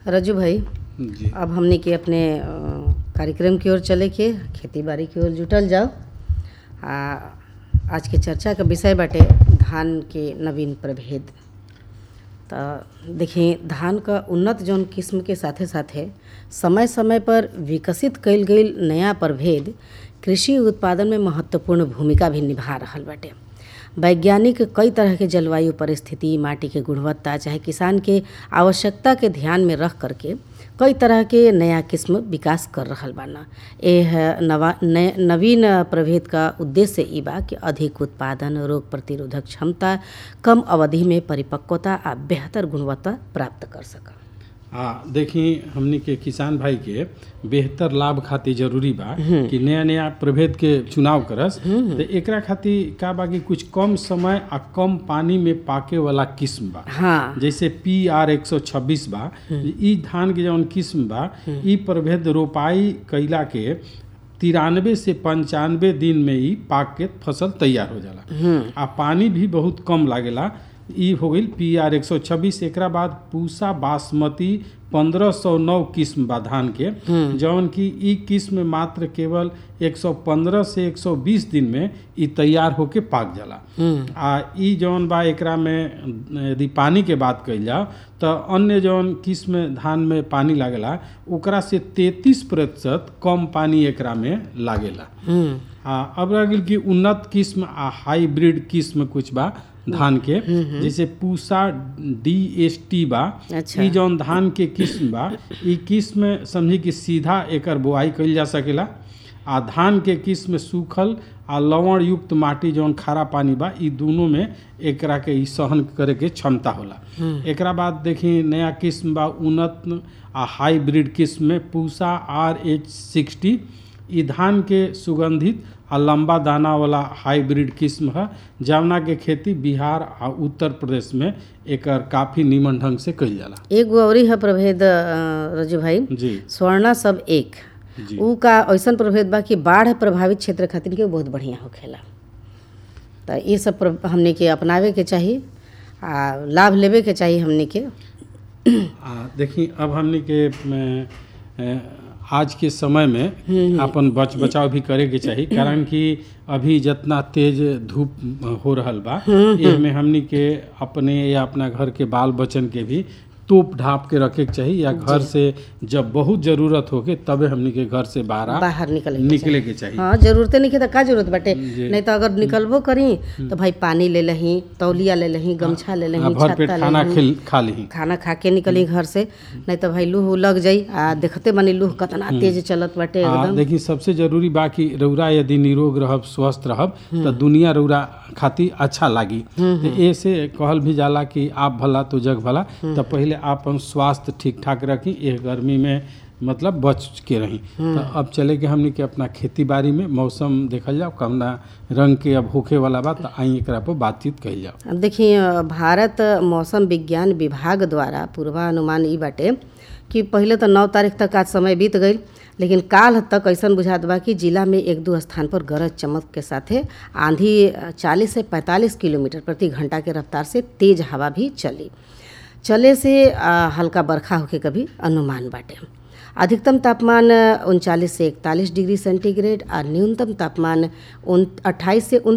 रजू भाई जी अब हमने के अपने अ, कार्यक्रम की ओर चले के खेती बाड़ी की ओर जुटल जाओ आ आज के चर्चा का विषय बाटे धान के नवीन प्रभेद तो देखिए धान का उन्नत जौन किस्म के साथे साथे समय समय पर विकसित कईल गईल नया प्रभेद कृषि उत्पादन में महत्वपूर्ण भूमिका भी निभा रहल बाटे वैज्ञानिक कई तरह के जलवायु परिस्थिति माटी के गुणवत्ता चाहे किसान के आवश्यकता के ध्यान में रख करके कई तरह के नया किस्म विकास कर रहल बाना एह नवा नय, नवीन प्रभेद का उद्देश्य ई बा कि अधिक उत्पादन रोग प्रतिरोधक क्षमता कम अवधि में परिपक्वता आ बेहतर गुणवत्ता प्राप्त कर सका आ देखी हमनी के किसान भाई के बेहतर लाभ खातिर जरूरी बा कि नया नया प्रभेद के चुनाव करस तो एकरा खातिर का बा कि कुछ कम समय आ कम पानी में पाके वाला किस्म बा हाँ जैसे पी आर एक सौ छब्बीस बा ई धान के जौन किस्म बा ई प्रभेद रोपाई कैला के तिरानवे से पंचानवे दिन में ही पाक के फसल तैयार हो जाला आ पानी भी बहुत कम लागेला ई हो गई पी आर एक सौ छब्बीस एकरा बाद पूसा बासमती पंद्रह सौ नौ किस्म बा धान के जौन की ई किस्म मात्र केवल 115 से 120 दिन में ई तैयार होके पाक जाला आ ई जौन बा एकरा में यदि पानी के बात कइल जाओ तो अन्य जौन किस्म धान में पानी लागेला ओकरा से 33 प्रतिशत कम पानी एकरा में लागेला हम्म आ अब रह गेल कि उन्नत किस्म आ हाइब्रिड किस्म कुछ बा धान के जैसे पूसा डी एस टी बा अच्छा। ई जौन धान के किस्म बा ई किस्म समझी कि सीधा एकर बुआई कइल जा सकेला आ धान के किस्म सूखल आ लवण युक्त माटी जौन खारा पानी बा ई दोनों में एकरा के ई सहन करे के क्षमता होला एकरा बाद देखी नया किस्म बा उन्नत आ हाइब्रिड किस्म में पूसा आर एच सिक्सटी ई धान के सुगंधित आ लंबा दाना वाला हाइब्रिड किस्म है जवना के खेती बिहार आ उत्तर प्रदेश में एकर काफी नीमन ढंग से कइल जाला एगो अवरी है प्रभेद अ, रजू भाई जी स्वर्णा सब एक जी ऊ का ऐसन प्रभेद बा कि बाढ़ प्रभावित क्षेत्र खातिर के बहुत बढ़िया होखेला तो ये सब प्र- हमने के अपनावे के चाही आ लाभ लेवे के चाही हमने के आ देखी अब हमनी के अ, अ, आज के समय में अपन बच बचाव भी करे के चाही कारण कि अभी जितना तेज धूप हो रहल बा एमे हमनी के अपने या अपना घर के बाल बच्चन के भी तोप ढाप के रखे के चाही या घर से जब बहुत जरूरत होके तबे हमनी के घर से बाहर बाहर निकले के निकले के चाही हाँ जरूरते नहीं तो का जरूरत बाटे जी। नहीं तो अगर निकलबो करी तो भाई पानी ले लही तौलिया ले लही गमछा ले आ, लही भर पेट छत्ता ले खाना लही खिल खा ली खाना खा के निकली घर से नहीं तो भाई लूह लग जाई आ देखते बनी लूह कितना तेज चलत बाटे हाँ एकदम देखिए सबसे जरूरी बा कि रौरा यदि निरोग रहब स्वस्थ रहब तो दुनिया रौरा खातिर अच्छा लागी तो ऐसे कहल भी जाला कि आप भला तो जग भला तो पहले आप अपन स्वास्थ्य ठीक ठाक रखी एह गर्मी में मतलब बच के रही तो अब चले के हमनी के अपना खेती बाड़ी में मौसम देखल जाओ कमना रंग के अब होखे वाला बा तो आई एकरा पर बातचीत कही जाओ देखिए भारत मौसम विज्ञान विभाग द्वारा पूर्वानुमान ई बाटे कि पहले तो नौ तारीख तक आज समय बीत गई लेकिन काल तक ऐसा बुझात बा कि जिला में एक दो स्थान पर गरज चमक के साथे आंधी 40 से 45 किलोमीटर प्रति घंटा के रफ्तार से तेज हवा भी चली चले से आ, हल्का बरखा होके कभी अनुमान बाटे अधिकतम तापमान उनचालीस से इकतालीस डिग्री सेंटीग्रेड और न्यूनतम तापमान उन अट्ठाईस से